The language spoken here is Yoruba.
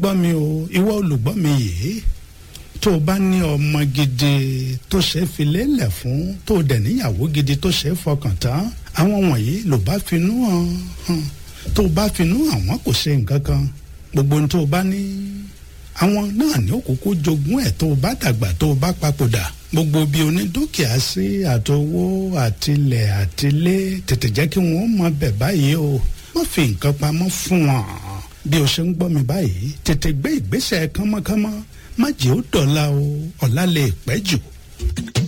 gbọ́ mi o ìwọ olùgbọ́ mi yìí tó o bá ní ọmọ gidi tó ṣe é fi lélẹ̀ fún tó o dẹ̀ níyàwó gidi tó ṣe é fọkàn tán àwọn wọ̀nyí ló bá finú hàn tó o bá finú àwọn kò ṣe nǹkan kan gbogbo ohun tó o bá ní àwọn náà ní òkúkú jogún ẹ̀ tó o bá dàgbà tó o bá papòdà gbogbo bí onídúkìá sí àtowó àtilẹ̀ àtilé tètè jẹ́ kí wọ́n mọ bẹ̀ báyìí o má fi nǹkan pamọ́ fún wọn bí o ṣe ń gbọ́ mi báyìí tètè gbé ìgbésẹ̀ kánmọ́kánmọ́ má jẹ́ ó dọ̀la o ọ̀la lè pẹ́ jù.